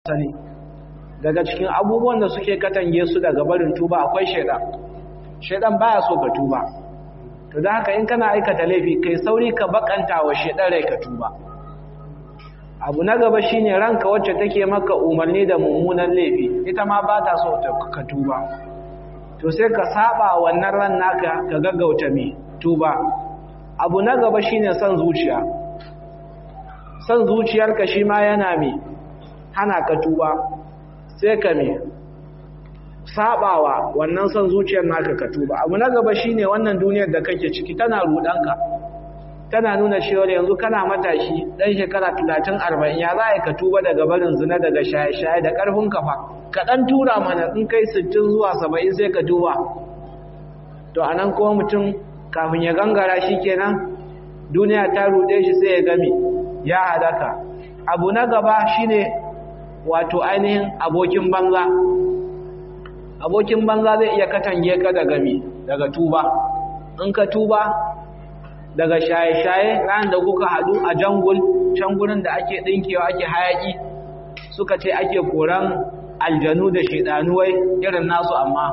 sani daga cikin abubuwan da suke katange su daga barin tuba akwai shaidan shaidan baya so ka tuba to da haka in kana aikata laifi kai sauri ka bakanta wa shaidan rai ka tuba abu na gaba shine ranka wacce take maka umarni da mummunan laifi ita ma ba ta so ka tuba to sai ka saba wannan ran naka ka gaggauta me tuba abu na gaba shine son zuciya son zuciyarka shi ma yana me hana ka tuba sai ka me sabawa wannan son zuciyar naka ka tuba abu na gaba shine wannan duniyar da kake ciki tana rudanka tana nuna cewa yanzu kana matashi dan shekara 30 40 ya za ka tuba daga barin zina daga shaye-shaye da karfin kafa ka dan tura mana in kai 60 zuwa 70 sai ka tuba to anan kuma mutum kafin ya gangara shikenan duniya ta rude shi sai ya gami ya halaka abu na gaba shine wato ainihin abokin banza abokin banza zai iya katange ka daga mi daga tuba in ka tuba daga shaye-shaye ran da kuka hadu a jangul can gurin da ake dinkewa ake hayaki suka ce ake koran aljanu da shedanuwai irin nasu amma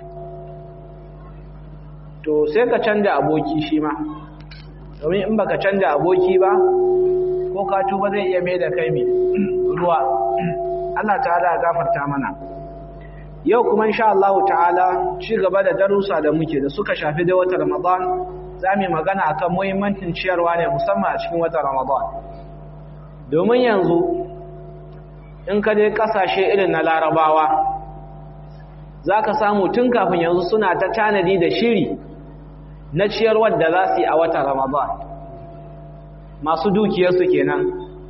to sai ka canja aboki shi ma domin in baka canja aboki ba ko ka tuba zai iya mai da kai mai ruwa Allah ta'ala ya gafarta mana yau kuma insha Allah ta'ala ci gaba da darussa da muke da suka shafi da wata Ramadan zamu magana akan muhimmancin ciyarwa ne musamman a cikin wata Ramadan domin yanzu in ka je kasashe irin na Larabawa zaka samu tun kafin yanzu suna ta tanadi da shiri na ciyarwar da za su yi a wata Ramadan masu dukiyarsu kenan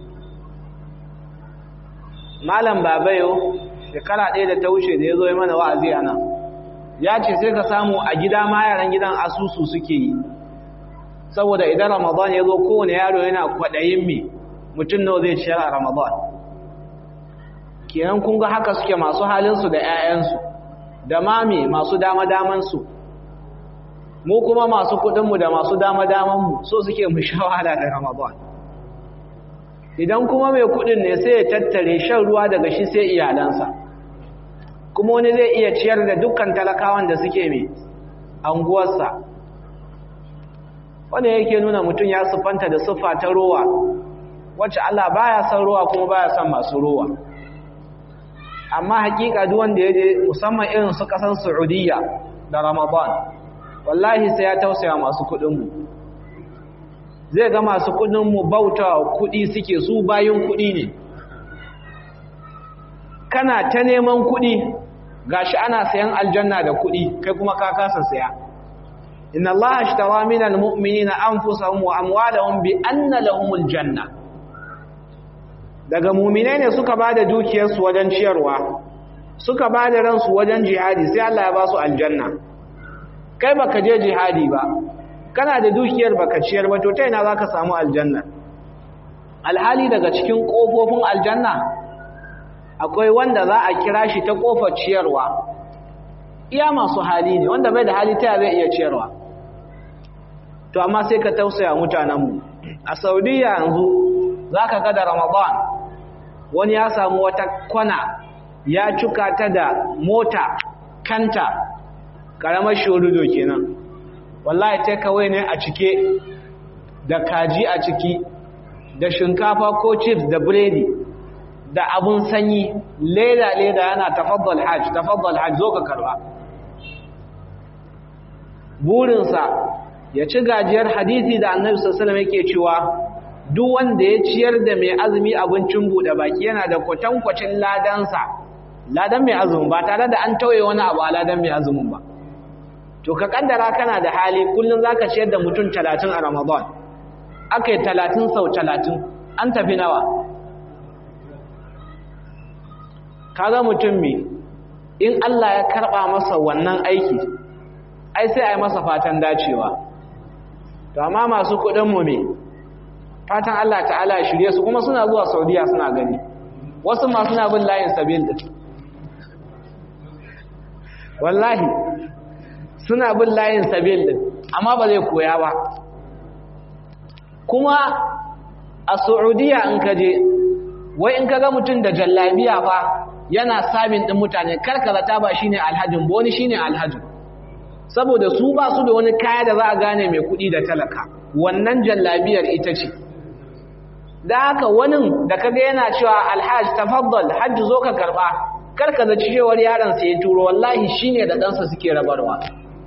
malam babayo shekara ɗaya da ta wuce da ya zo ya mana wa'azi a nan ya ce sai ka samu a gida ma yaran gidan asusu suke yi saboda idan ramadan ya zo kowane yaro yana kwaɗayin me mutum nawa zai ciyar a ramadan kenan kun ga haka suke masu halinsu da 'ya'yansu da mami masu dama-damansu mu kuma masu kuɗinmu da masu dama-damanmu so suke mu sha wahala da ramadan idan kuma mai kudin ne sai ya tattare shan ruwa daga shi sai iyalansa kuma wani zai iya ciyar da dukkan talakawan da suke mai anguwarsa wanda yake nuna mutum ya siffanta da siffa ta rowa wacce Allah baya son rowa kuma baya son masu rowa amma hakika duk wanda ya je musamman irin su kasan Saudiya da Ramadan wallahi sai ya tausaya masu kudin mu zai ga masu kudinmu bauta kudi suke su bayan kudi ne kana ta neman kudi gashi ana sayan aljanna da kudi kai kuma ka kasa saya inna allaha ashtara minal mu'minina anfusahum wa amwalahum bi anna lahumul janna daga mu'minai ne suka bada dukiyarsu wajen ciyarwa suka bada ransu wajen jihadi sai Allah ya ba su aljanna kai baka je jihadi ba kana da dukiyar baka ciyar ba to ta ina zaka samu aljanna alhali daga cikin kofofin aljanna akwai wanda za a kira shi ta kofar ciyarwa iya masu hali ne wanda bai da hali ta zai iya ciyarwa to amma sai ka tausaya mutanenmu a saudiya yanzu zaka ga da ramadan wani ya samu wata kwana ya cuka ta da mota kanta karamar shorudo kenan wallahi takeaway ne a cike da kaji a ciki da shinkafa ko chips da biredi da abun sanyi leda leda yana tafaddal hajj tafaddal hajj zo ka karba burinsa ya ci gajiyar hadisi da annabi sallallahu alaihi wasallam yake cewa duk wanda ya ciyar da mai azumi abincin bude baki yana da kwatankwacin ladansa ladan mai azumi ba tare da an tauye wani abu a ladan mai azumin ba to ka kaddara kana da hali kullum zaka ciyar da mutum 30 a Ramadan akai 30 sau 30 an tafi nawa kaga mutum me in Allah ya karba masa wannan aiki ai sai ai masa fatan dacewa to amma masu kudin mu me fatan Allah ta'ala ya shirye su kuma suna zuwa Saudiya suna gani wasu ma suna bin layin sabil din wallahi suna bin layin sabil din amma ba zai koya ba kuma a Saudiya in ka je wai in kaga mutum da jallabiya fa yana sabin din mutane karkarata ba shine alhajin ba wani shine alhajin saboda su ba su da wani kaya da za a gane mai kuɗi da talaka wannan jallabiyar ita ce da haka wani da kaga yana cewa alhaj tafaddal hajji zo ka karba karka da cewar yaron sa ya turo wallahi shine da ɗansa suke rabarwa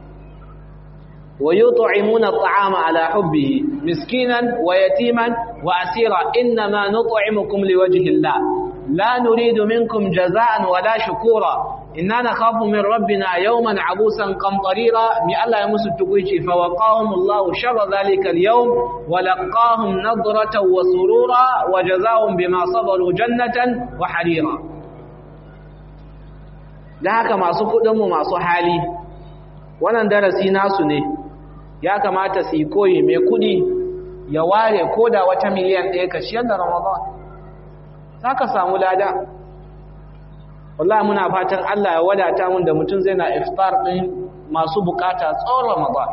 ويطعمون الطعام على حبه مسكينا ويتيما وأسيرا إنما نطعمكم لوجه الله لا نريد منكم جزاء ولا شكورا إنا نخاف من ربنا يوما عبوسا قمطريرا من الله يمس التقويش فوقاهم الله شر ذلك اليوم ولقاهم نظرة وسرورا وجزاهم بما صبروا جنة وحريرا لهك ما سكدهم ما صحالي wannan darasi nasu ne ya kamata su yi koyi mai kudi ya ware ko da wata miliyan ɗaya ka ciyar da ramadan za ka samu lada wallahi muna fatan Allah ya wadata mun da mutum zai na iftar ɗin masu bukata tsawon ramadan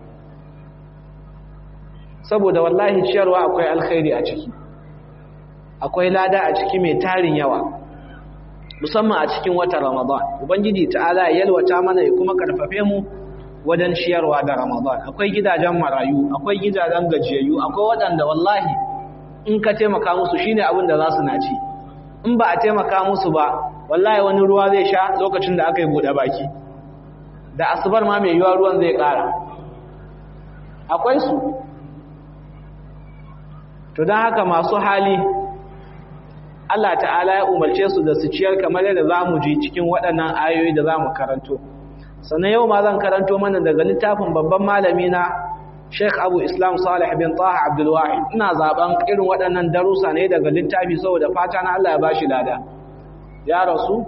saboda wallahi ciyarwa akwai alkhairi a ciki akwai lada a ciki mai tarin yawa musamman a cikin watan ramadan ubangiji ta'ala ya yalwata mana ya kuma karfafe mu wajen ciyarwa da ramadan akwai gidajen marayu akwai gidajen gajiyayyu akwai waɗanda wallahi in ka taimaka musu shine abin da za su naci in ba a taimaka musu ba wallahi wani ruwa zai sha lokacin da aka yi buɗe baki da asubar ma mai yiwuwa ruwan zai ƙara akwai su to don haka masu hali Allah ta'ala ya umarce su da su ciyar kamar yadda za mu ji cikin waɗannan ayoyi da za mu karanto sannan yau ma zan karanto mana daga littafin babban malami na Sheikh Abu Islam Salih bin Taha Abdul Wahid ina zaben irin waɗannan darussa ne daga littafi saboda fata na Allah ya bashi lada ya rasu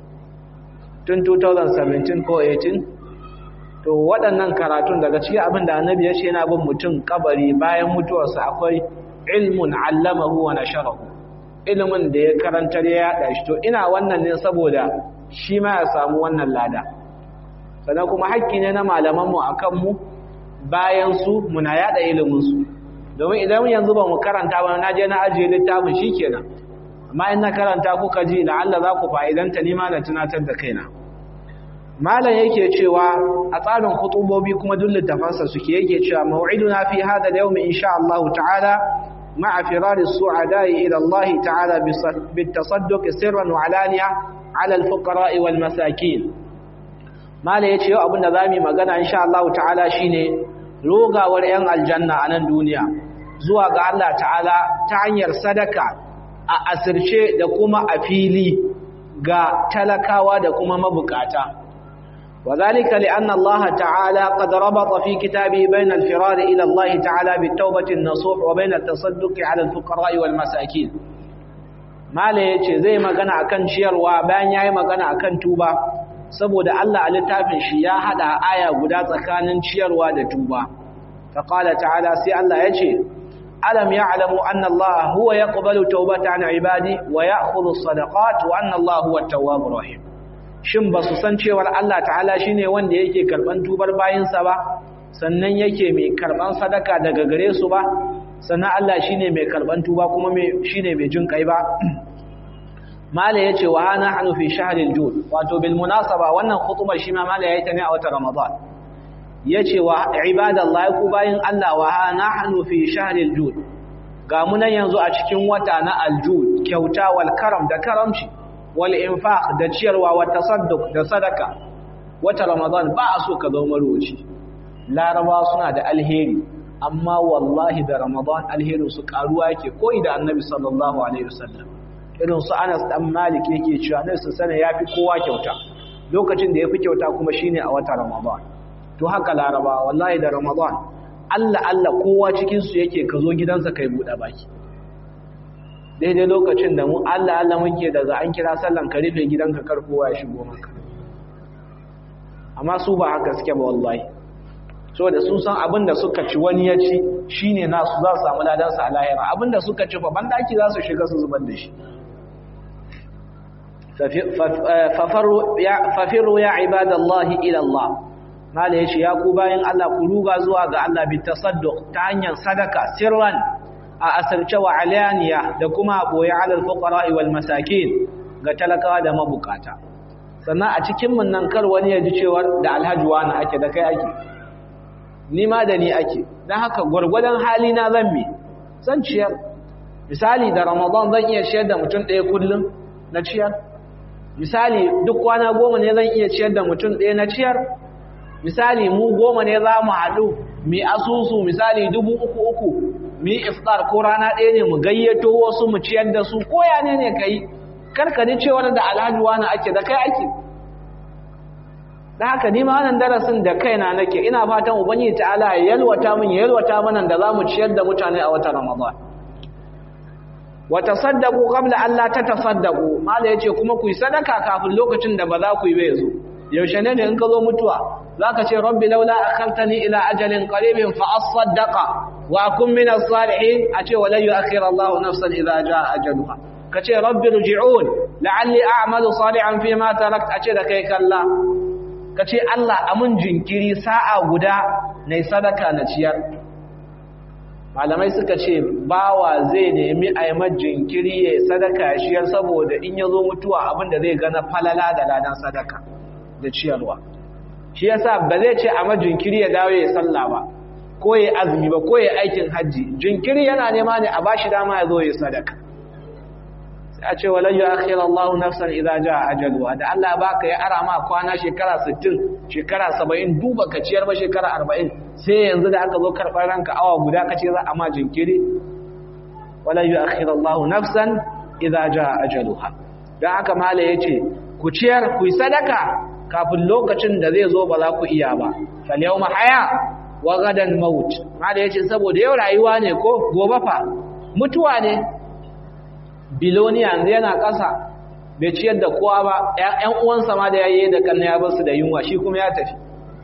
tun 2017 ko 18 to waɗannan karatun daga cikin abin da annabi ya ce yana bin mutum kabari bayan mutuwarsa akwai ilmun allamahu wa nasharahu ilimin da ya karantar ya yaɗa shi to ina wannan ne saboda shi ma ya samu wannan lada sannan kuma haƙƙi ne na malamanmu a kanmu bayan su muna yaɗa iliminsu domin idan yanzu ba mu karanta ba na je na ajiye littafin shi kenan amma in na karanta kuka ji la'alla za ku fa'idanta ni ma na tunatar da kaina malam yake cewa a tsarin kutubobi kuma duk littafansa suke yake cewa mau'iduna fi hada al-yawm insha Allah ta'ala مع فرار السعداء إلى الله تعالى بالتصدق سرا وعلانية على الفقراء والمساكين ما لا يتشيو أبو النظامي مغانا إن شاء الله تعالى شيني روغا ورئن الجنة عن الدنيا زواغ الله تعالى تعنير صدقة أسرشي دكما أفيلي ga talakawa da kuma mabukata وذلك لأن الله تعالى قد ربط في كتابه بين الفرار إلى الله تعالى بالتوبة النصوح وبين التصدق على الفقراء والمساكين ما ليش زي ما قنا أكن شير وبان ياي ما قنا أكن توبة saboda Allah a littafin shi ya hada aya guda tsakanin ciyarwa da tuba faqala ta'ala sai Allah yace alam ya'lamu anna Allah huwa yaqbalu tawbata 'an ibadi wa ya'khudhu as-sadaqat wa anna Allah huwa at-tawwabur rahim shin ba su san cewar Allah ta'ala shi ne wanda yake karɓan tubar bayinsa ba sannan yake mai karɓan sadaka daga gare su ba sannan Allah shi ne mai karɓan tuba kuma shi ne mai jin kai ba mala ya ce wa hana hannu fi shaharil jud wato bil munasaba wannan khutubar shi ma mala ya yi ta ne a wata ramadan ya ce wa ibadallahi ku bayin Allah wa hana hannu fi shaharil jud ga munan yanzu a cikin wata na aljud kyauta wal karam da karamci wal infaq da ciyarwa wa tasadduq da sadaka wata ramadan ba a so ka zo maroci laraba suna da alheri amma wallahi da ramadan alherin su karuwa yake ko da annabi sallallahu alaihi wasallam irin su Anas dan Malik yake cewa annabi sallallahu yafi kowa kyauta lokacin da yafi kyauta kuma shine a wata ramadan to haka laraba wallahi da ramadan Allah Allah kowa cikin su yake ka zo gidansa kai bude baki daidai lokacin da mu Allah Allah muke daga an kira sallan ka rufe gidanka kar kowa ya shigo maka amma su ba haka suke ba wallahi so da sun san abin da suka ci wani ya ci shine nasu za su samu ladan sa a lahira abin da suka ci fa bandaki za su shiga su zubar da shi fafiru ya ibadallahi ila Allah mala yace ya ku bayan Allah ku ruga zuwa ga Allah bi tasadduq ta hanyar sadaka sirran a asarce wa alaniya da kuma boye alal fuqara wal masakin ga talakawa da mabukata sannan a cikin mun nan kar wani ya ji cewa da alhaji wani ake da kai ake ni ma da ni ake dan haka gurgurdan hali na zan mi zan ciyar misali da ramadan zan iya ciyar da mutum ɗaya kullum na ciyar misali duk kwana goma ne zan iya ciyar da mutum ɗaya na ciyar misali mu goma ne za mu haɗu mi asusu misali dubu uku uku mi iftar ko rana ɗaya ne mu gayyato wasu mu ciyar da su koya ne ne ka yi karkani cewar da alhaji wani ake da kai ake da haka nima wannan darasin da kaina nake ina fatan ubangiji ta'ala ya yalwata min ya yalwata mana da za mu ciyar da mutane a watan ramadan wa tasaddaqu qabla an la tatasaddaqu mala yace kuma ku yi sadaka kafin lokacin da ba za ku yi ba yazo yaushe ne in ka zo mutuwa zaka ce rabbi laula akhartani ila ajalin qaribin fa asaddaqa wa akun min as-salihin ace wala yu'akhir Allah nafsan idza jaa ajaluha kace rabbi rji'un la'alli a'malu salihan fi ma tarakt ace da kai kalla kace Allah amun jinkiri sa'a guda nayi sadaka na ciyar malamai suka ce bawa zai nemi a yi jinkiri ya sadaka ya shiyar saboda in ya zo mutuwa abinda zai gana falala da ladan sadaka da ciyarwa shi yasa ba zai ce a jinkiri ya dawo ya salla ba ko ya azumi ba ko ya aikin hajji jinkiri yana nema ne a bashi dama ya zo ya sadaka sai a ce walan yu'akhir Allah nafsan idza jaa ajaluha da Allah baka ya ara ma kwana shekara 60 shekara 70 duba ka ciyar ba shekara 40 sai yanzu da aka zo karɓar ranka awa guda kace za a ma jinkiri walan yu'akhir Allah nafsan idza jaa ajaluha dan haka mala yace ku ciyar ku yi sadaka kafin lokacin da zai zo ba za ku iya ba fal yawma haya wa gadan maut mala yace saboda yau rayuwa ne ko gobe fa mutuwa ne biloniya yanzu yana ƙasa bai ciyar da kowa ba ‘yan uwansa ma da ya yi da kanna ya basu da yunwa shi kuma ya tafi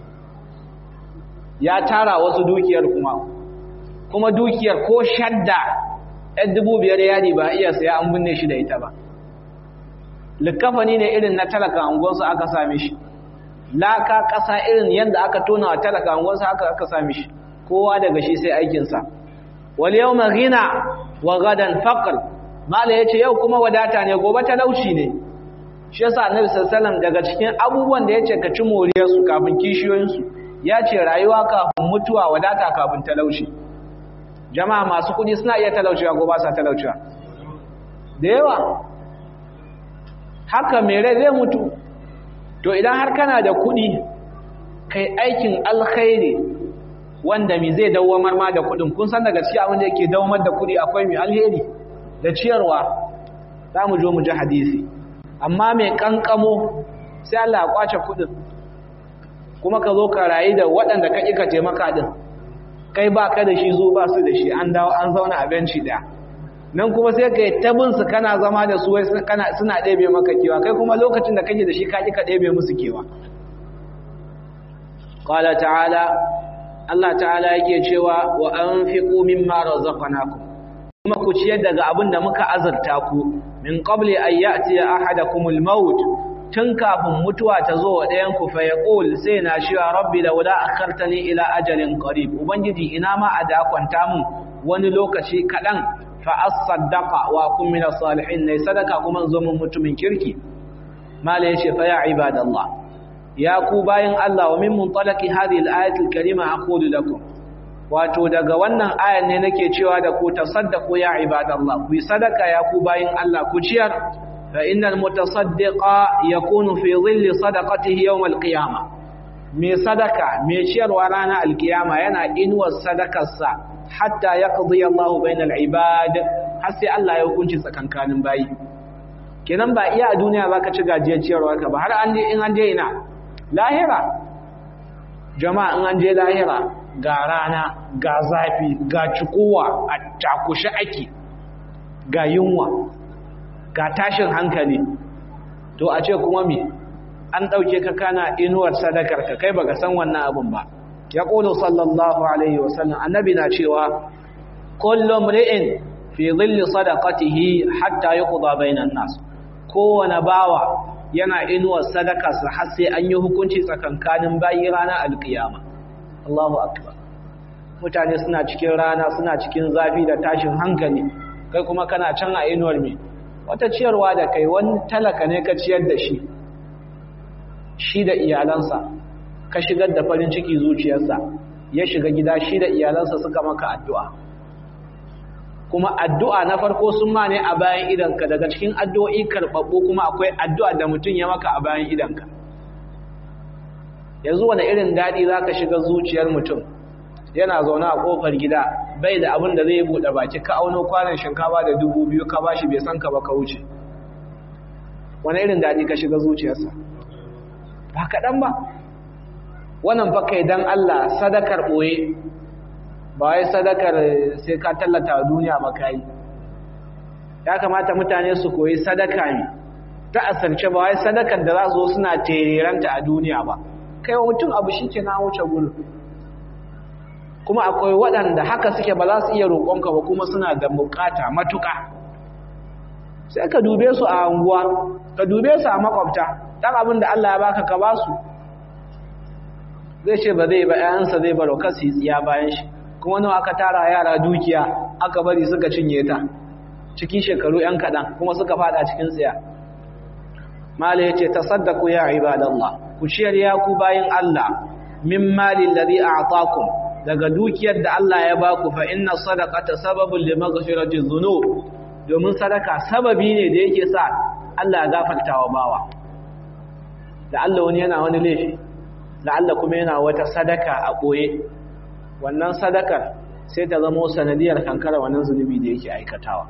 ya tara wasu dukiyar kuma kuma dukiyar ko shadda ‘yan dubu biyar yadi ba iya saya an binne shi da ita ba likafani ne irin na talaka angonsu aka same shi laka ƙasa irin yadda aka tona wa talaka angonsu aka aka same shi kowa daga shi sai aikinsa wal yau ghina wa gadan faqr mala yace yau kuma wadata ne gobe talauci ne shi yasa annabi sallallahu daga cikin abubuwan da yace ka ci moriyar su kafin kishiyoyin su yace rayuwa kafin mutuwa wadata kafin talauci jama'a masu kudi suna iya talauciwa ko ba sa talauciwa da yawa haka mai rai zai mutu to idan har kana da kudi kai aikin alkhairi wanda mi zai dawamar ma da kudin kun san daga cikin abin da yake dawamar da kudi akwai mai alheri da ciyarwa za mu zo mu ji hadisi amma mai kankamo sai Allah ya kwace kudin kuma ka zo ka rayu da waɗanda ka ƙi ka taimaka din kai ba ka da shi zo ba su da shi an dawo an zauna a benci ɗaya nan kuma sai ka yi tabinsu kana zama da su suna ɗebe maka kewa kai kuma lokacin da kake da shi ka ƙi ka ɗebe musu kewa qala ta'ala Allah ta'ala yake cewa wa anfiqu mimma razaqnakum kuma ku ciyar daga abin da muka azurta ku min qabli an ya'ti ahadakumul maut tun kafin mutuwa ta zo wa ɗayan ku fa yaqul sai na shiwa rabbi laula akhartani ila ajalin qarib ubangiji ina ma a da kwanta mun wani lokaci kadan fa asaddaqa wa kun min salihin ne sadaka kuma zo mun mutumin kirki mala yace fa ya ibadallah ya ku bayin Allah wa min muntalaqi hadhihi al-ayati al-karima aqulu lakum wato daga wannan ayan ne nake cewa da ku tasaddaqu ya ibadallah ku sadaka ya ku bayin Allah ku ciyar fa innal mutasaddiqa yakunu fi dhilli sadaqatihi yawm al-qiyamah me sadaka me ciyarwa ranar al-qiyama yana inuwar sadakarsa hatta yaqdi Allahu bainal ibad har sai Allah ya hukunci tsakankanin bayi kenan ba iya a duniya zaka ci gajiyar ciyarwa ka ba har an je in an je ina lahira jama'a in an je lahira ga rana ga zafi ga cikowa a takushe ake ga yunwa ga tashin hankali to a ce kuma me an ɗauke ka kana inuwar sadakar ka kai baka san wannan abin ba ya ƙulu sallallahu alaihi wasallam annabi na cewa kullum ri'in fi zilli sadaqatihi hatta yuqda bainan nas kowane bawa yana inuwar sadakarsa har sai an yi hukunci tsakankanin bayi ranar alkiyama Allahu akbar mutane suna cikin rana suna cikin zafi da tashin hankali kai kuma kana can a inuwar me wata ciyarwa da kai wani talaka ne ka ciyar da shi shi da iyalansa ka shigar da farin ciki zuciyarsa ya shiga gida shi da iyalansa suka maka addu'a kuma addu'a na farko sun ma ne a bayan idanka daga cikin addu'o'i karɓaɓɓu kuma akwai addu'a da mutum ya maka a bayan idanka yanzu wani irin daɗi za ka shiga zuciyar mutum yana zaune a ƙofar gida bai da abin da zai buɗe baki ka auno kwanan shinkafa da dubu biyu ka bashi bai san ka ba ka wuce wani irin daɗi ka shiga zuciyarsa ba kaɗan ba wannan fa kai dan Allah sadakar ɓoye ba wai sadakar sai ka tallata wa duniya ba kai ya kamata mutane su koyi sadaka ne ta asance ba wai sadakar da za su zo suna tereranta a duniya ba kai wa mutum abu shi ke na wuce gudu kuma akwai waɗanda haka suke ba za su iya roƙonka ba kuma suna da bukata matuƙa sai ka dube su a anguwa ka dube su a makwabta ɗan abin da Allah ya baka ka ba su zai ce ba zai ba ‘ya'yansa zai baro kasu yi tsiya bayan shi kuma nawa aka tara yara dukiya aka bari suka cinye ta cikin shekaru ‘yan kaɗan kuma suka fada cikin tsiya mala ya ce ta saddaku ya ibadallah ku ciyar ya ku bayan Allah min malin da zai a daga dukiyar da Allah ya baku fa inna sadaqata sababun li maghfirati dhunub domin sadaka sababi ne da yake sa Allah ya gafarta wa bawa da Allah wani yana wani laifi da Allah kuma yana wata sadaka a boye wannan sadakar sai ta zama sanadiyar kankara wannan zunubi da yake aikatawa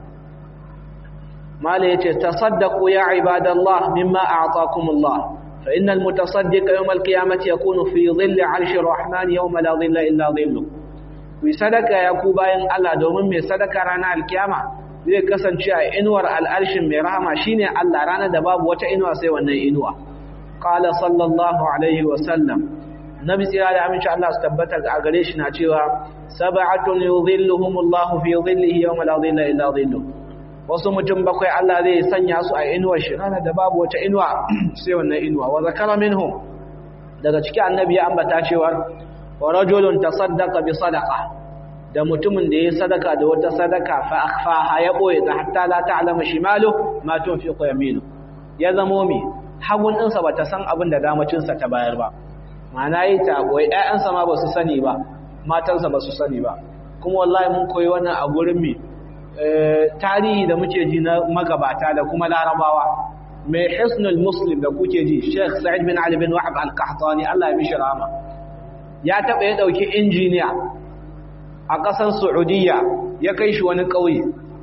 mala yace tasaddaqu ya ibadallah mimma a'taakumullah فإن المتصدق يوم القيامة يكون في ظل عرش الرحمن يوم لا ظل إلا ظله في صدقة يكو باين الله دومن مي صدقة رانا القيامة zai kasance a inuwar al'arshin mai rahama shine Allah ranar da babu wata inuwa sai wannan inuwa qala sallallahu alaihi wa sallam nabi tsira da aminci Allah su tabbata a gare shi na cewa sab'atun yudhilluhumullahu fi dhillihi yawma la dhilla illa dhilluh wasu mutum bakwai Allah zai sanya su a inuwar shi ranar da babu wata inuwa sai wannan inuwa wa zakara minhum daga cikin annabi ya ambata cewa wa rajulun tasaddaqa bi sadaqa da mutumin da yayi sadaka da wata sadaka fa akhfaha ya boye ta hatta la ta'lamu shimalu ma tunfiqu yaminu ya zamo mi hagun ɗinsa bata san abin da damacin sa ta bayar ba ma'ana yi ta boye ƴaƴansa ma ba su sani ba matansa ba su sani ba kuma wallahi mun koyi wannan a gurin mi tarihi da muke ji na magabata da kuma larabawa mai hisnul muslim da kuke ji sheikh sa'id bin ali bin wahab al-qahtani Allah ya mishi rahama ya taba ya dauki injiniya a kasar saudiya ya kai shi wani kauye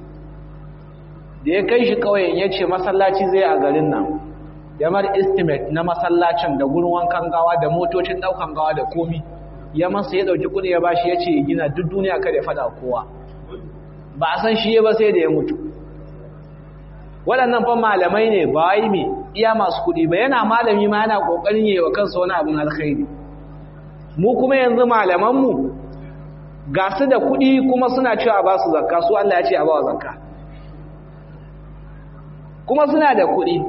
da ya kai shi kauyen ya ce masallaci zai a garin nan ya mar estimate na masallacin da gurin wankan gawa da motocin daukan gawa da komi ya masa ya dauki kudi ya bashi ya ce gina duk duniya kada ya fada kowa ba a san shi ba sai da ya mutu waɗannan fa malamai ne ba yi mai iya masu kuɗi ba yana malami ma yana ƙoƙarin yi wa kansa wani abin alkhairi mu kuma yanzu malamanmu ga su da kuɗi kuma suna cewa ba su zakka su Allah ya ce a ba wa zakka kuma suna da kuɗi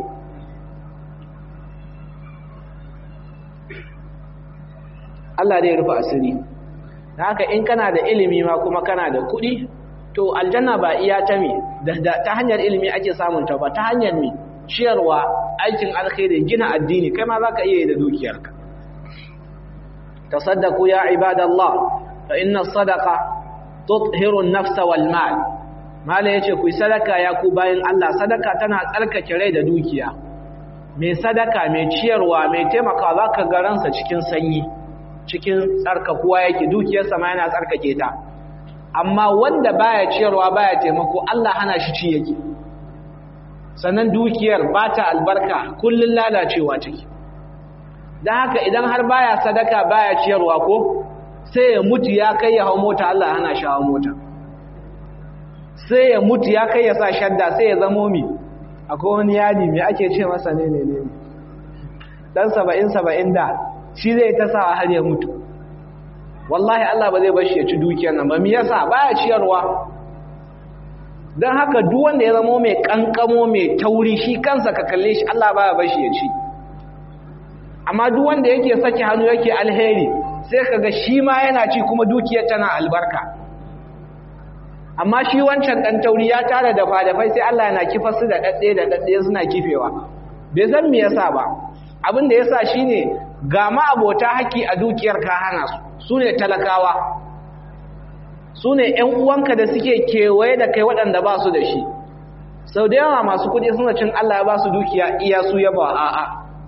Allah dai rufe asiri da haka in kana da ilimi ma kuma kana da kuɗi to aljanna ba iya ta me ta hanyar ilimi ake samun ta ba ta hanyar me ciyarwa aikin alkhairi gina addini kai ma zaka iya yi da dukiyarka tasaddaqu ya ibadallah fa inna sadaqa tuthiru an-nafsa wal mal mala yace ku sadaka ya ku bayin Allah sadaka tana tsarkake rai da dukiya mai sadaka mai ciyarwa mai taimaka zaka ga ransa cikin sanyi cikin tsarkakuwa yake dukiyarsa ma yana tsarkake ta amma wanda baya ciyarwa baya taimako Allah hana shi ci yake sannan dukiyar ba ta albarka kullun lalacewa take dan haka idan har baya sadaka baya ciyarwa ko sai ya mutu ya kai ya hau mota Allah hana shi hawa mota sai ya mutu ya kai ya sa shadda sai ya zamo mi akwai wani yadi me ake ce masa ne ne ne dan 70 70 da shi zai ta sa har ya mutu wallahi Allah ba zai bar shi ya ci dukiyar nan ba me yasa baya ciyarwa dan haka duk wanda ya zama mai kankamo mai tauri shi kansa ka kalle shi Allah baya bar shi ya ci amma duk wanda yake saki hannu yake alheri sai kaga shi ma yana ci kuma dukiyar tana albarka amma shi wancan dan tauri ya tara da fadafai sai Allah yana kifar su da dadde da dadde suna kifewa bai san me yasa ba abin da yasa shine ga ma abota haƙi a dukiyar ka hana su sune talakawa sune ƴan uwanka da suke kewaye da kai waɗanda ba su da shi sau da yawa masu kuɗi suna cin Allah ya ba su dukiya iya su ya ba a'a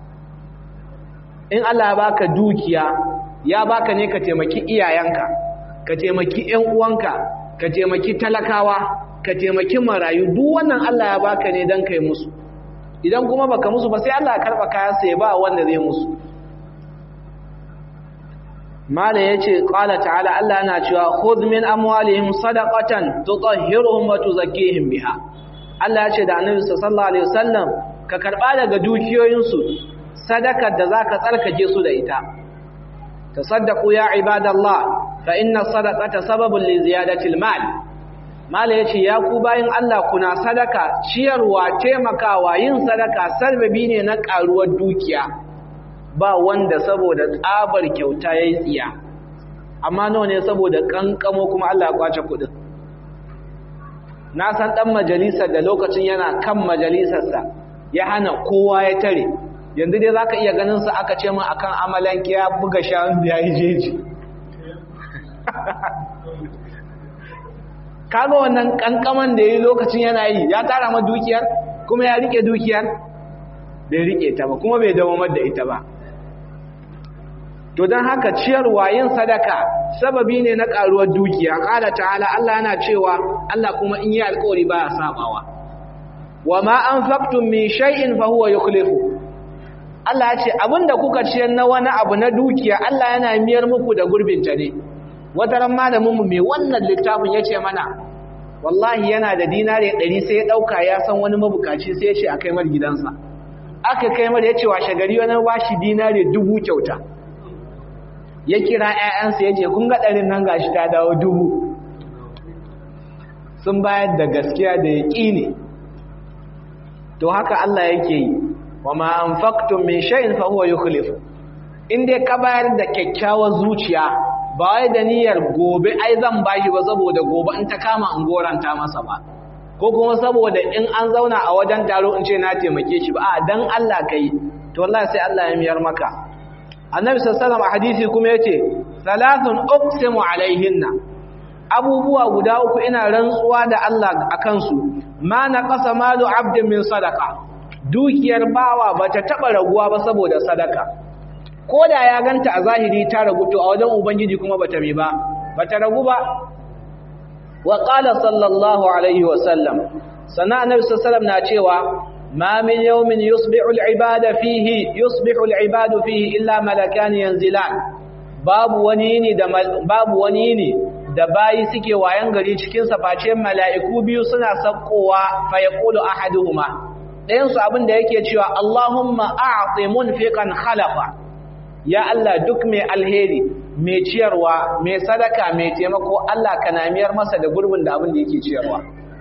in Allah ya baka dukiya ya baka ne ka taimaki iyayenka ka taimaki ƴan uwanka ka taimaki talakawa ka taimaki marayu duk wannan Allah ya baka ne dan kai musu idan kuma baka musu ba sai Allah ya karba kayan sa ya ba wanda zai musu mala yace qala ta'ala Allah yana cewa khudh min amwalihim sadaqatan tutahhiruhum wa tuzakkihim biha Allah yace da Annabi sallallahu alaihi wasallam ka karba daga dukiyoyinsu sadakar da zaka tsarkake su da ita tasaddaqu ya ibadallah fa inna sadaqata sababun li ziyadati al-mal mala yace ya ku bayin Allah kuna sadaka ciyarwa taimakawa yin sadaka sababi ne na karuwar dukiya ba wanda saboda tsabar kyauta yayi tsiya amma nawa ne saboda kankamo kuma Allah ya kwace kudin na san dan majalisar da lokacin yana kan majalisarsa ya hana kowa ya tare yanzu dai zaka iya ganin sa aka ce min akan amalanki ya buga shanu ya yi jeji kaga wannan kankaman da yayi lokacin yana yi ya tara ma dukiyar kuma ya rike dukiyar bai rike ta ba kuma bai dawo da ita ba to dan haka ciyarwa yin sadaka sababi ne na karuwar dukiya qala ta'ala Allah yana cewa Allah kuma in yi alƙawari baya sabawa wama anfaqtum min shay'in fa huwa yukhlifu Allah ya ce abinda kuka ciyar na wani abu na dukiya Allah yana miyar muku da gurbinta ne wata ran malamin mu mai wannan littafin yace mana wallahi yana da dinare 100 sai ya dauka ya san wani mabukaci sai ya ce a kai mar gidansa aka kai mar yace washe gari wani bashi dinare dubu kyauta ya kira ƴaƴansa yace kun ga ɗarin nan gashi ta dawo dubu sun bayar da gaskiya da yaqini to haka Allah yake yi wa ma anfaqtum min shay'in fa huwa yukhlifu in dai ka bayar da kyakkyawar zuciya ba wai da niyyar gobe ai zan bashi ba saboda gobe in ta kama in goranta masa ba ko kuma saboda in an zauna a wajen taro in ce na taimake shi ba a dan Allah kai to wallahi sai Allah ya miyar maka annabi sallallahu alaihi hadisi kuma yace salathun uqsimu alaihinna abubuwa guda uku ina rantsuwa da Allah akan su ma naqasa malu abdin min sadaqa dukiyar bawa bata taba raguwa ba saboda sadaka ko da ya ganta a zahiri ta ragu to a wajen ubangiji kuma bata mi ba bata ragu ba wa qala sallallahu alaihi wa sallam sana annabi sallallahu na cewa ma min yawmin yusbihu al-ibada fihi yusbihu al-ibadu fihi illa malakan yanzilan babu wani ne da babu wani ne da bayi suke wayan gari cikin sa face mala'iku biyu suna sakkowa fa yaqulu ahaduhuma dayan su abin da yake cewa Allahumma a'ti munfiqan khalaqa ya Allah duk mai alheri mai ciyarwa mai sadaka mai taimako Allah ka namiyar masa da gurbin da abin da yake ciyarwa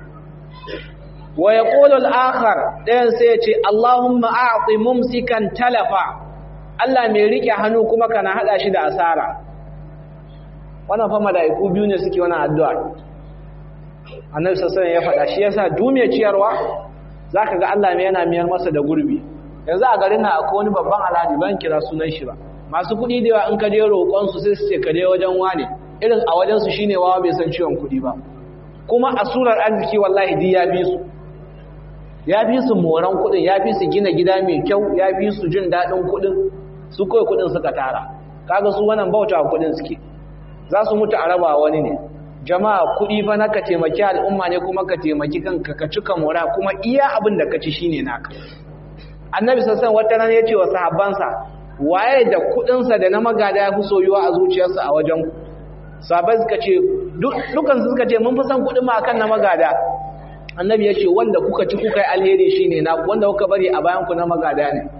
wa yaqulu al-akhar dayan sai ya ce Allahumma a'ti mumsikan talafa Allah mai rike hannu kuma kana hada shi da asara wannan fa malaiku biyu ne suke wannan addu'a Annabi sallallahu alaihi wasallam ya faɗa shi yasa duk mai ciyarwa zaka ga Allah mai yana miyar masa da gurbi yanzu a garin nan akwai wani babban alhaji ban kira sunan shi ba masu kuɗi da yawa in ka je roƙon su sai su ce ka je wajen wane irin a wajen su shine wawa bai san ciwon kuɗi ba kuma a surar arziki wallahi di ya bi su ya fi su moran kuɗin ya fi su gina gida mai kyau ya fi su jin daɗin kuɗin su kawai kuɗin suka tara kaga su wannan bauta kuɗin suke za su mutu a raba wani ne jama'a kuɗi fa na ka taimaki al'umma ne kuma ka taimaki kanka ka cika mora kuma iya abin da ka ci shine naka annabi sassan wata rana ya ce wa sahabbansa waye da kudinsa da na magada ya fi soyuwa a zuciyarsa a wajen sahabbai suka ce dukansu suka ce mun fi san kudin ma akan na magada annabi ya ce wanda kuka ci kuka yi alheri shine na wanda kuka bari a bayan ku na magada ne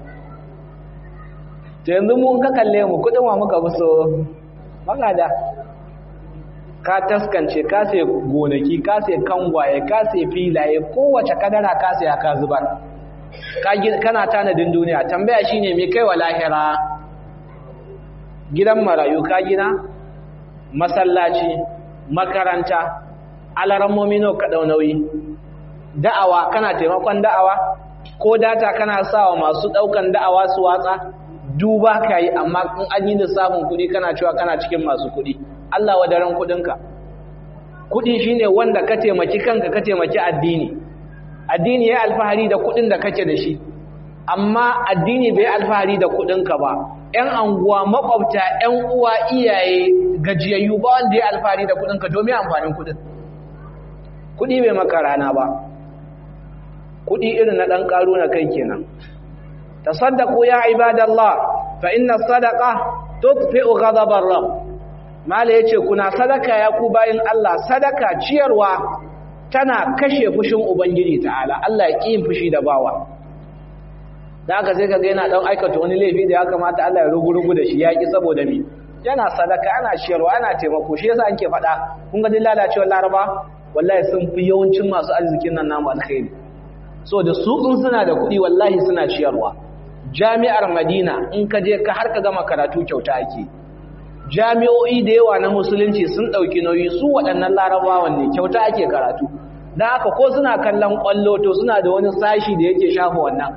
to yanzu mun ka kalle mu kudin wa muka fi so magada ka taskance ka sai gonaki ka sai kangwaye ka sai filaye kowace kadara ka sai ka zubar kana tanadin duniya tambaya shine me kai wa lahira gidan marayu ka gina masallaci makaranta alarammomi nawa ka dau nauyi da'awa kana taimakon da'awa ko data kana sawa masu daukan da'awa su watsa duba ka yi amma in an yi lissafin kuɗi kana cewa kana cikin masu kuɗi Allah wadaran kuɗinka kuɗi shine wanda ka taimaki kanka ka taimaki addini addini ya alfahari da kuɗin da kake da shi amma addini bai alfahari da kuɗinka ba ‘yan anguwa makwabta ‘yan uwa iyaye gajiyayyu ba wanda ya alfahari da kuɗinka domin amfanin kuɗin kuɗi bai maka rana ba kuɗi irin na ɗan ƙaru na kai kenan tasaddaqu ya ibadallah fa inna sadaqa tudfi'u ghadabar rabb mala yace kuna sadaka ya ku bayin Allah sadaka ciyarwa tana kashe fushin ubangiji ta'ala Allah ya kiyin fushi da bawa da haka sai kaga yana dan aikata wani laifi da ya kamata Allah ya rugurugu da shi ya ki saboda me yana sadaka ana ciyarwa ana taimako shi yasa anke faɗa kun ga din lalacewar laraba wallahi sun fi yawancin masu arzikin nan namu alkhairi so da su in suna da kuɗi wallahi suna ciyarwa jami'ar madina in ka je ka har ka gama karatu kyauta ake jami'o'i da yawa na musulunci sun ɗauki nauyi su waɗannan larabawan ne kyauta ake karatu don haka ko suna kallon ƙwallo to suna da wani sashi da yake shafa wannan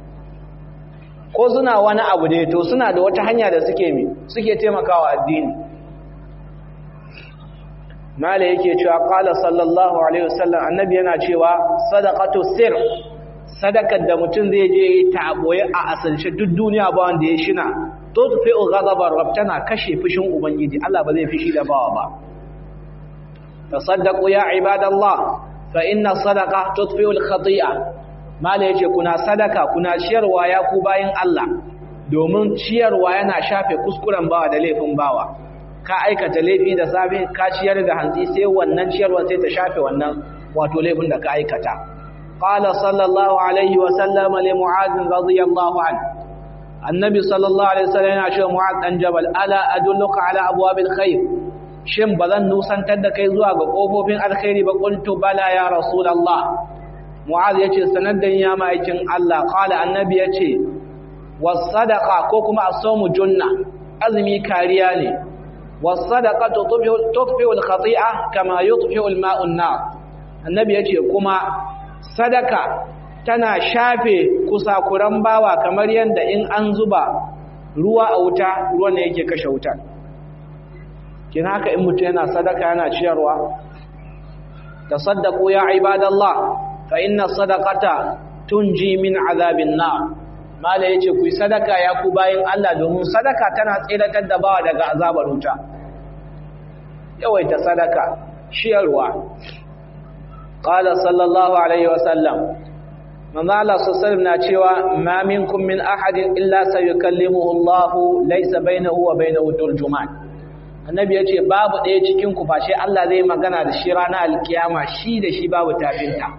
ko suna wani abu da to suna da wata hanya da suke mi suke taimakawa addini mala yake cewa qala sallallahu alaihi wasallam annabi yana cewa sadaqatu sir sadakar da mutum zai je ta boye a asalce duk duniya ba wanda ya shina to tufi'u ghadabar rabb tana kashe fushin ubangiji Allah ba zai fishi da bawa ba tasaddaqu ya ibadallah fa inna sadaqa tudfi'u al-khati'a mala yace kuna sadaka kuna ciyarwa ya ku bayin Allah domin ciyarwa yana shafe kuskuren bawa da laifin bawa ka aikata laifi da safe ka ciyar da hantsi sai wannan ciyarwa sai ta shafe wannan wato laifin da ka aikata qala sallallahu alaihi wa sallam li mu'adh radiyallahu anhu annabi sallallahu alaihi wasallam yana cewa mu'adh dan jabal ala adulluka ala abwabil khair shin bazan nusantar da kai zuwa ga kofofin alkhairi ba qultu bala ya rasulullah mu'adh yace sanar da ya ma'aikin Allah qala annabi yace was sadaqa ko kuma as-sawmu junna azumi kariya ne والصدقه تطفئ الخطيئه كما يطفئ الماء النار annabi yace kuma sadaka tana shafe kusakuran bawa kamar yanda in an zuba ruwa a wuta ruwan ne yake kashe wuta kin haka in mutum yana sadaka yana ciyarwa tasaddaqu ya ibadallah fa inna sadaqata tunji min azabin nar mala yace ku sadaka ya ku bayin Allah domin sadaka tana tsiratar da bawa daga azabar wuta yawaita sadaka shiyarwa qala sallallahu alaihi wasallam manzo Allah sallallahu na cewa ma minkum min ahadin illa sayukallimuhu Allah laysa bainahu wa bainahu turjuman annabi yace babu ɗaya cikin ku face Allah zai magana da shi ranar alkiyama shi da shi babu tafinta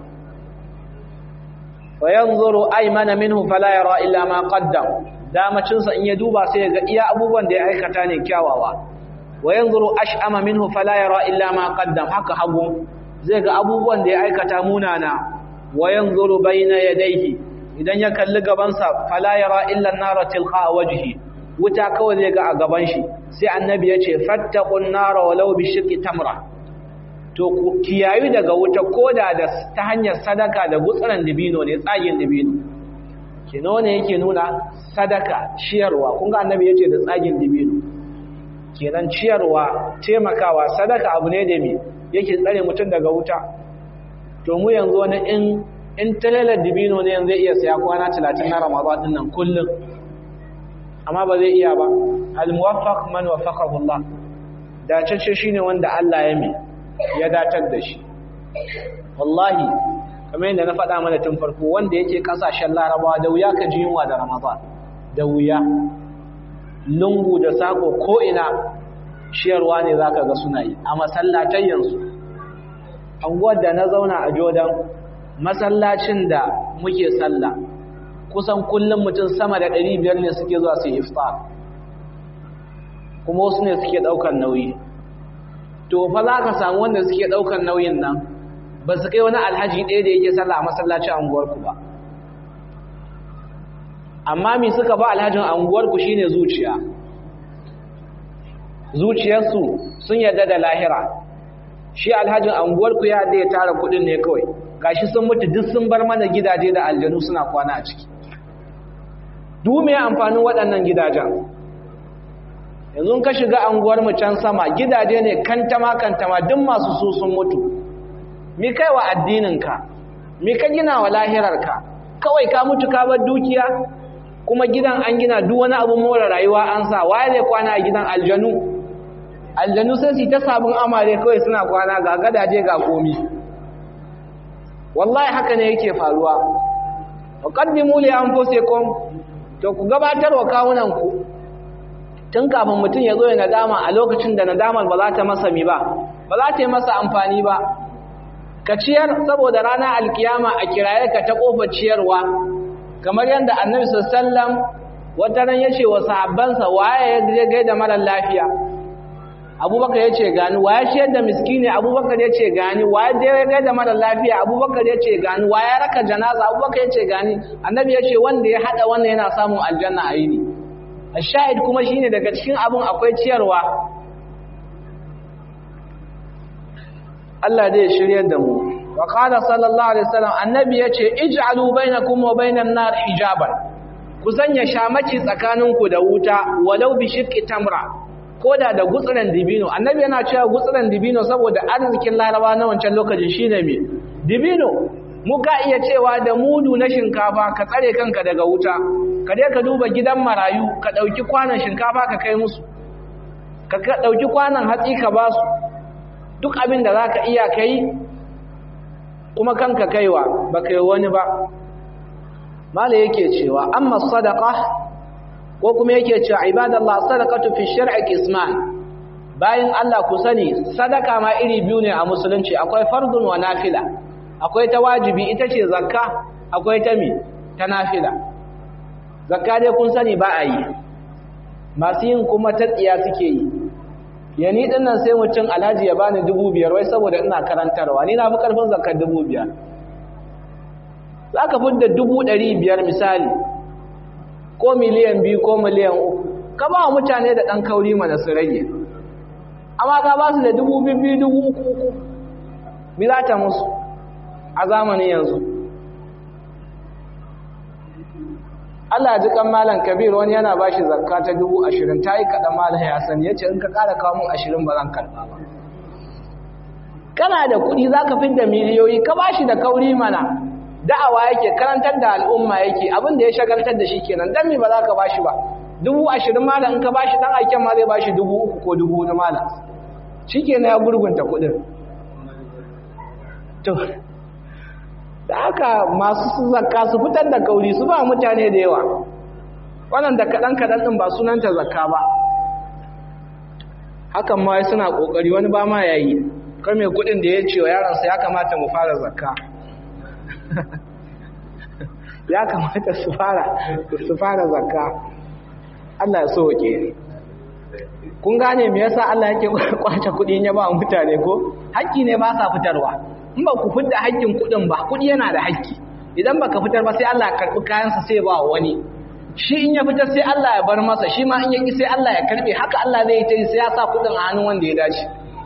fayanzuru aymana minhu fala yara illa ma qaddam damacin sa in ya duba sai ga iya abubuwan da ya aikata ne kyawawa wayanzuru ash'ama minhu fala yara illa ma qaddam haka hagu zai ga abubuwan da ya aikata munana wayanzuru bayna yadayhi idan ya kalli gaban sa fala yara illa an-nara tilqa wajhi wuta kawai zai ga a gaban shi sai annabi ya ce fattaqun nara walau bi shiqqi tamra to ku kiyayu daga wuta koda da ta hanyar sadaka da gutsaran dibino ne tsagin dibino kino ne yake nuna sadaka ciyarwa kun ga annabi yace da tsagin dibino kenan ciyarwa taimakawa sadaka abu ne da me yake tsare mutum daga wuta to mu yanzu wani in in talalar dibino ne yanzu zai iya saya kwana 30 na Ramadan din nan kullum amma ba zai iya ba al muwaffaq man waffaqahu Allah dace shine wanda Allah ya mi ya datar da shi wallahi kamar yadda na faɗa mana tun farko wanda yake ƙasashen larabawa da wuya ka ji yunwa da ramadan da wuya lungu da sako ko'ina ciyarwa ne za ka ga suna yi a masallatayyansu anguwar da na zauna a jordan masallacin da muke sallah kusan kullum mutum sama da 500 ne suke zuwa su iftar kuma wasu ne suke ɗaukar nauyi to fa za ka samu wanda suke ɗaukar nauyin nan ba su kai wani alhaji ɗaya da yake sallah a masallacin anguwarku ba amma mi suka ba alhajin anguwarku shine zuciya zuciyarsu sun yarda da lahira shi alhajin anguwarku ya da ya tara kudin ne kawai gashi sun mutu duk sun bar mana gidaje da aljanu suna kwana a ciki dume amfanin waɗannan gidajen yanzu ka shiga anguwar mu can sama gidaje ne kantama kantama duk masu su sun mutu mi kai wa addininka mi ka gina wa lahirarka kawai ka mutu ka bar dukiya kuma gidan an gina duk wani abu more rayuwa an sa waye zai kwana a gidan aljanu aljanu sai su ta sabon amare kawai suna kwana ga gadaje ga komi wallahi haka ne yake faruwa qaddimu li anfusikum to ku gabatar wa kawunan ku tun kafin mutum ya zo ya nadama a lokacin da nadamar ba za ta masa mi ba ba za ta yi masa amfani ba ka ciyar saboda ranar alkiyama a kiraye ka ta kofar ciyarwa kamar yadda annabi sallam wata ran yace wa sahabbansa waye ya je gaida mara lafiya abubakar yace gani waye ciyar da miskini abubakar yace gani waye je gaida mara lafiya abubakar yace gani waye raka janaza abubakar yace gani annabi yace wanda ya hada wannan yana samun aljanna a yini ashahid kuma shine daga cikin abun akwai ciyarwa Allah zai shiryar da mu wa qala sallallahu alaihi wasallam annabi yace ij'alu bainakum wa bainan nar hijaban ku sanya shamaci tsakaninku da wuta walau bi shiqqi tamra koda da gutsuran dibino annabi yana cewa gutsuran dibino saboda arzikin laraba na wancan lokacin shine me dibino mu ka iya cewa da mudu na shinkafa ka tsare kanka daga wuta ka je ka duba gidan marayu ka dauki kwanan shinkafa ka kai musu ka dauki kwanan hatsi ka ba su duk abin da zaka iya kai kuma kanka kaiwa ba kai wani ba mala yake cewa amma sadaqa ko kuma yake cewa ibadallah sadaqatu fi shar'i qisman bayan Allah ku sani sadaka ma iri biyu ne a musulunci akwai fardun wa nafila akwai ta wajibi ita ce zakka akwai ta mi ta nafila zakka dai kun sani ba a yi masu yin kuma ta tsiya suke yi yani din nan sai mutum alhaji ya bani dubu biyar wai saboda ina karantarwa ni na fi karfin zakkar dubu biyar za ka fidda dubu ɗari biyar misali ko miliyan biyu ko miliyan uku ka ba wa mutane da ɗan kauri mana su rage amma ka ba su da dubu biyu dubu uku uku mi za ta musu a zamanin yanzu Allah ji kan malam kabir wani yana ba shi zakka ta dubu ashirin ta yi kaɗan malam ya sani ya ce in ka ƙara kawo mun ashirin ba zan karɓa ba kana da kuɗi za ka fidda miliyoyi ka ba shi da kauri mana da'awa yake karantar da al'umma yake abin da ya shagaltar da shi kenan dan me ba za ka bashi ba dubu ashirin malam in ka bashi dan aiken ma zai bashi dubu uku ko dubu na malam shi kenan ya gurgunta kuɗin to da haka masu zakka su fitar da kauri su ba mutane da yawa wannan da kaɗan kaɗan ɗin ba sunanta zakka ba hakan ma suna ƙoƙari wani ba ma yayi kar mai kuɗin da ya ce wa yaransa ya kamata mu fara zakka ya kamata su fara su fara zakka Allah ya soke kun gane me yasa Allah yake kwace kudi ya ba mutane ko haƙƙi ne ba sa fitarwa in ba ku fitar haƙƙin kudin ba kudi yana da haƙƙi idan baka fitar ba sai Allah ya karbi kayan sa sai ba wani shi in ya fitar sai Allah ya bar masa shi ma in ya ki sai Allah ya karbe haka Allah zai yi sai ya sa kudin a hannun wanda ya dace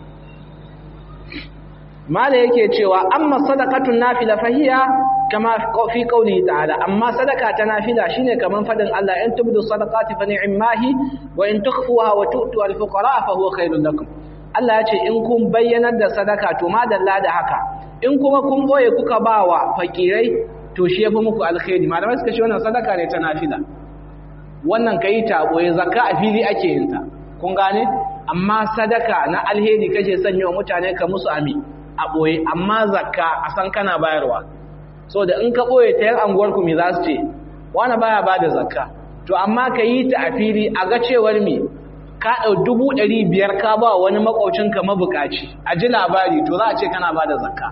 mala yake cewa amma sadaqatun nafila fahiya kama fi qawli ta'ala amma sadaka ta nafila shine kaman fadin Allah in tubdu sadaqati fa ni'mahi wa in tukhfuha wa tu'tu al-fuqara fa huwa khairul lakum Allah ya ce in kun bayyanar da sadaka to madalla da haka in kuma kun boye kuka bawa fakirai to shi yafi muku alkhairi malamai suka ce wannan sadaka ne ta nafila wannan kai ta boye zakka a fili ake yin ta kun gane amma sadaka na alheri kace sanya wa mutane ka musu ami a ɓoye amma zakka a san kana bayarwa so da in ka ɓoye ta yan anguwarku me za su ce wani baya ba da zakka to amma ka yi ta a fili a ga cewar me ka ɗau dubu ɗari biyar ka ba wani maƙwaucinka mabuƙaci a ji labari to za a ce kana ba da zakka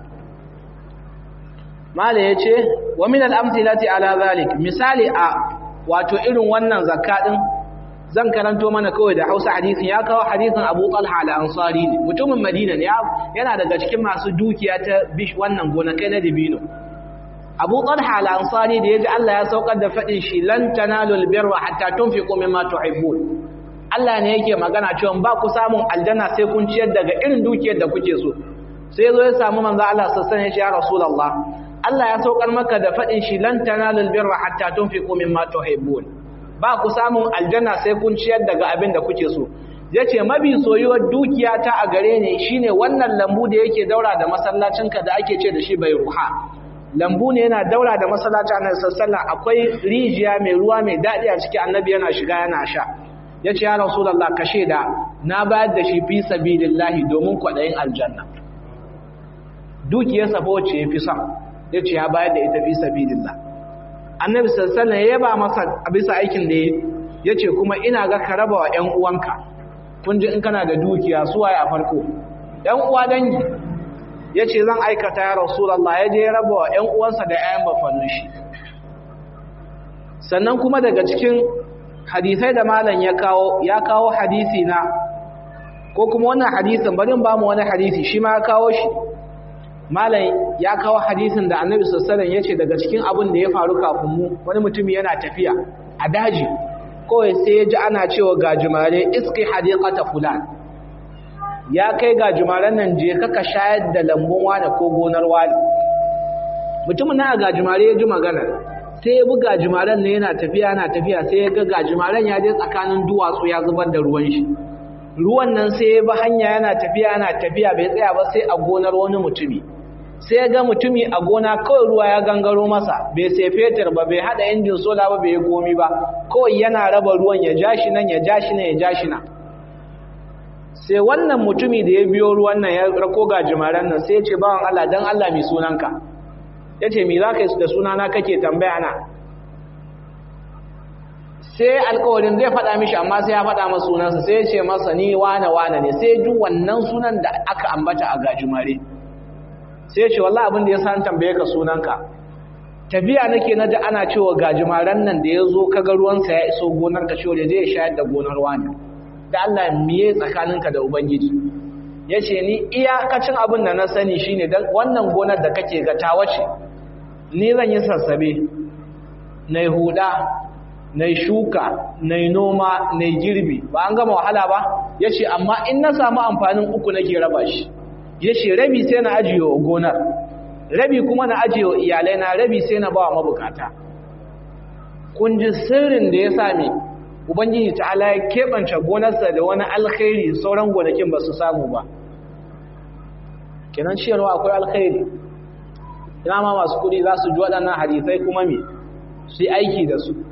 mala ya ce wa min al'amtilati ala zalik misali a wato irin wannan zakka ɗin zan karanto mana kawai da Hausa hadisin ya kawo hadisin Abu Talha al-Ansari ne mutumin Madina ne yana daga cikin masu dukiya ta bish wannan gonakai na dibino Abu Talha al-Ansari da yaji Allah ya saukar da fadin shi lan tanalul birra hatta tunfiqu mimma tuhibbun Allah ne yake magana cewa ba ku samun aljanna sai kun ciyar daga irin dukiyar da kuke so sai zo ya samu manzo Allah sallallahu alaihi wasallam ya ce ya rasulullah Allah ya saukar maka da fadin shi lan tanalul birra hatta tunfiqu mimma tuhibbun ba ku samun aljanna sai kun ciyar daga abin da kuke so yace mabi soyuwar dukiya ta a gare ne shine wannan lambu da yake daura da masallacinka da ake ce da shi bai ruha lambu ne yana daura da masallacin annabi sallallahu akwai rijiya mai ruwa mai dadi a ciki annabi yana shiga yana sha yace ya rasulullah ka sheda na bayar da shi fi sabilillahi domin kwadayin aljanna dukiyarsa fa wacce yafi son yace ya bayar da ita fi sabilillah annabi sallallahu alaihi ya yaba masa a bisa aikin da yace kuma ina ga ka raba wa ƴan uwanka kun ji in kana da dukiya su waye a farko ƴan uwa dangi yace zan aikata ya rasulullah ya je raba wa ƴan uwansa da ƴaƴan bafanin shi sannan kuma daga cikin hadisai da malam ya kawo ya kawo hadisi na ko kuma wannan hadisin bari ba mu wani hadisi shi ma ya kawo shi malam ya kawo hadisin da annabi sallallahu ya ce daga cikin abin da ya faru kafin mu wani mutum yana tafiya a daji kawai sai ya ji ana cewa gajimare iski hadiqata fulan ya kai gajimaren nan je kaka shayar da lambun wani ko gonar wani mutumin na gajimare ya ji magana sai ya bi gajimaren ne yana tafiya yana tafiya sai ya ga gajimaren ya je tsakanin duwatsu ya zubar da ruwan shi ruwan nan sai ya bi hanya yana tafiya yana tafiya bai tsaya ba sai a gonar wani mutumi sai ya ga mutumi a gona kawai ruwa ya gangaro masa bai sai fetur ba bai hada injin sola ba bai komi ba kawai yana raba ruwan ya ja shi nan ya ja shi nan ya ja shi nan sai wannan mutumi da ya biyo ruwan nan ya rako gajimaren nan sai ya ce bawan Allah dan Allah mai sunanka ya ce mi za ka yi da sunana kake tambaya na sai alkawarin zai faɗa mishi amma sai ya faɗa masa sunansa sai ya ce masa ni wane wane ne sai ji wannan sunan da aka ambata a gajimare sai ya ce wallah abin da ya san tambaye ka sunanka tafiya nake na ji ana cewa gajimaren nan da ya zo kaga ruwansa ya iso gonar ka cewa zai shayar da gonar wani da Allah miye tsakaninka da ubangiji ya ce ni iyakacin abin da na sani shine dan wannan gonar da kake ga ta wace ni zan yi sassabe na huda na shuka na noma na girbi ba an gama wahala ba ya ce amma in na samu amfanin uku nake raba shi ya ce rabi sai na ajiye wa gonar rabi kuma na ajiye wa iyalai na rabi sai na ba wa mabukata kun ji sirrin da ya sami ubangiji ta'ala ya keɓance gonarsa da wani alkhairi sauran gonakin ba su samu ba kenan ciyarwa akwai alkhairi ina ma masu kudi za su ji waɗannan hadisai kuma me su yi aiki da su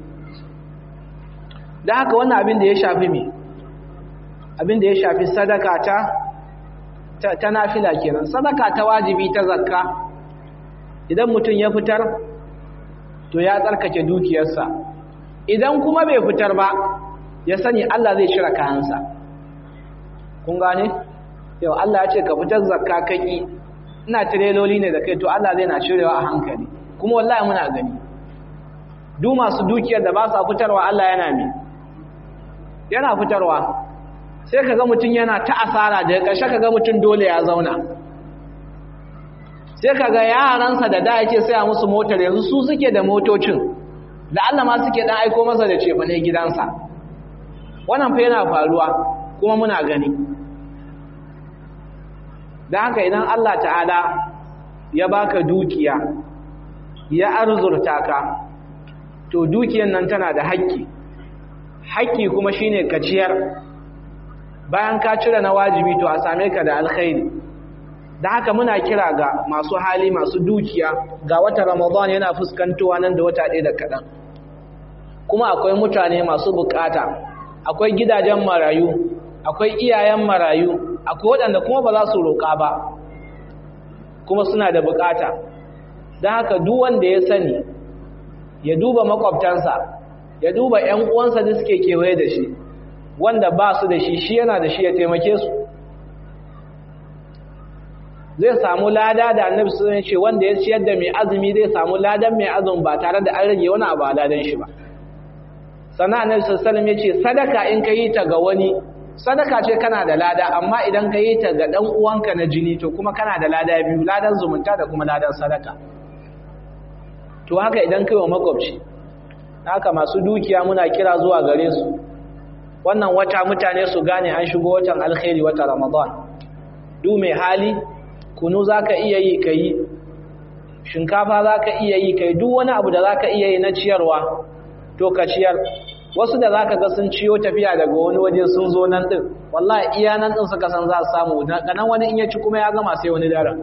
da haka wannan abin da ya shafi me abin da ya shafi sadaka ta ta nafila kenan sadaka ta wajibi ta zakka idan mutum ya fitar to ya tsarkake dukiyarsa idan kuma bai fitar ba ya sani Allah zai shira kayansa kun gane yau Allah ya ce ka fitar zakka kaki ina tireloli ne da kai to Allah zai na cirewa a hankali kuma wallahi muna gani duk masu dukiyar da ba sa fitarwa Allah yana mi yana fitarwa sai kaga mutum yana ta asara da ƙarshe kaga mutum dole ya zauna sai kaga yaransa da da yake saya musu motar yanzu su suke da motocin da Allah ma suke dan aiko masa da cefane gidansa wannan fa yana faruwa kuma muna gani da haka idan Allah ta'ala ya baka dukiya ya arzurta ka to dukiyan nan tana da haƙƙi haƙƙi kuma shine ka ciyar bayan ka cire na wajibi to a same ka da alkhairi da haka muna kira ga masu hali masu dukiya ga wata ramadan yana fuskantowa nan da wata ɗaya da kaɗan kuma akwai mutane masu bukata akwai gidajen marayu akwai iyayen marayu akwai waɗanda kuma ba za su roƙa ba kuma suna da bukata don haka duk wanda ya sani ya duba makwabtansa ya duba 'yan uwansa da suke kewaye da shi wanda ba su da shi shi yana da shi ya taimake su zai samu lada da annabi sun ce wanda ya ciyar da mai azumi zai samu ladan mai azumi ba tare da an rage wani abu a ladan shi ba sannan annabi sallallahu ya ce sadaka in ka yi ta ga wani sadaka ce kana da lada amma idan ka yi ta ga dan uwanka na jini to kuma kana da lada biyu ladan zumunta da kuma ladan sadaka to haka idan kai wa makwabci haka masu dukiya muna kira zuwa gare su wannan wata mutane su gane an shigo watan alkhairi wata ramadan du mai hali kunu za ka iya yi ka yi shinkafa za ka iya yi ka yi duk wani abu da za ka iya yi na ciyarwa to ka ciyar wasu da za ka ga sun ciyo tafiya daga wani waje sun zo nan ɗin wallahi iya nan ɗin suka san za su samu nan wani in ya ci kuma ya gama sai wani daren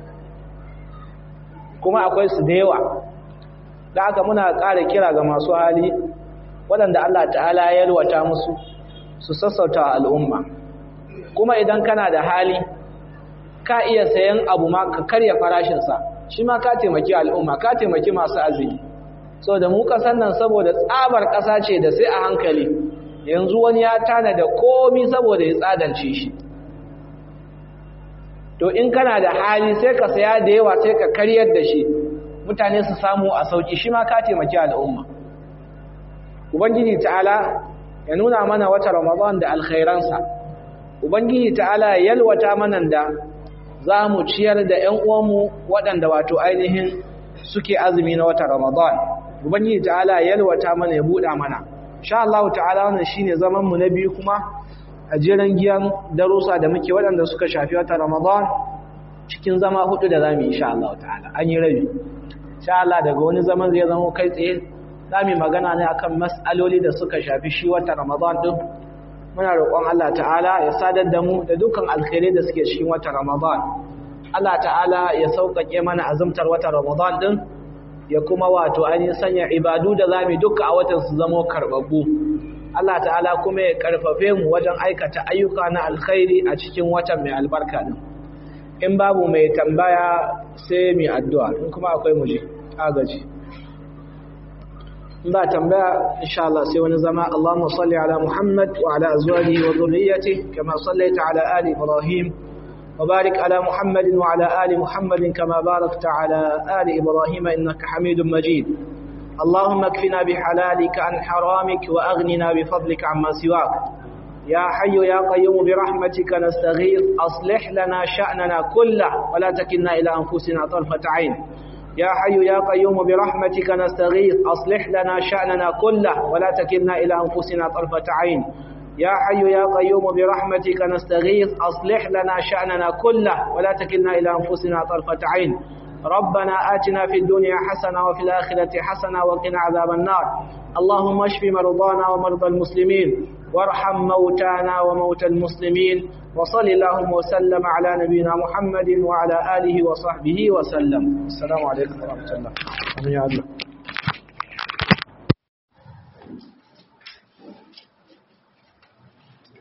kuma akwai su da yawa da aka muna ƙara kira ga masu hali waɗanda Allah ta'ala ya yalwata musu su sassauta al'umma kuma idan kana da hali ka iya sayan abu ma ka karya farashinsa shi ma ka taimaki al'umma ka taimaki masu azumi so da mu ƙasar nan saboda tsabar ƙasa ce da sai a hankali yanzu wani ya tana da komi saboda ya tsadance shi to in kana da hali sai ka saya da yawa sai ka karyar da shi mutane su samu a sauki shi ma ka taimaki al'umma ubangiji ta'ala ya nuna mana wata ramadan da alkhairansa ubangiji ta'ala ya yalwata mana da za mu ciyar da ƴan uwanmu waɗanda wato ainihin suke azumi na wata ramadan ubangiji ta'ala ya yalwata mana ya buɗa mana sha Allah ta'ala wannan shine zaman mu na biyu kuma a jiran giyan darussa da muke waɗanda suka shafi wata ramadan cikin zama hudu da zamu yi insha Allah ta'ala an yi rabi insha Allah daga wani zaman zai zama kai tsaye zamu magana ne akan mas'aloli da suka shafi shi wata ramadan din muna roƙon Allah ta'ala ya sadar da mu da dukkan alkhairai da suke cikin wata ramadan Allah ta'ala ya sauƙaƙe mana azumtar wata ramadan din ya kuma wato ainihin sanya ibadu da zamu duka a watan su zama karbabbu Allah ta'ala kuma ya karfafe mu wajen aikata ayyuka na alkhairi a cikin watan mai albarka din in babu mai tambaya sai mai addu'a in kuma akwai muje agaji in ba tambaya insha Allah sai wani zama Allahumma salli ala Muhammad wa ala azwajihi wa dhurriyyatihi kama sallaita ala ali Ibrahim wa barik ala Muhammad wa ala ali Muhammad kama barakta ala ali Ibrahim innaka Hamidum Majid اللهم اكفنا بحلالك عن حرامك وأغننا بفضلك عما سواك يا حي يا قيوم برحمتك نستغيث أصلح لنا شأننا كله ولا تكلنا إلى أنفسنا طرفة عين يا حي يا قيوم برحمتك نستغيث أصلح لنا شأننا كله ولا تكلنا إلى أنفسنا طرفة عين يا حي يا قيوم برحمتك نستغيث أصلح لنا شأننا كله ولا تكلنا إلى أنفسنا طرفة عين ربنا آتنا في الدنيا حسنة وفي الآخرة حسنة وقنا عذاب النار اللهم اشف مرضانا ومرضى المسلمين وارحم موتانا وموتى المسلمين وصل اللهم وسلم على نبينا محمد وعلى آله وصحبه وسلم السلام عليكم ورحمة الله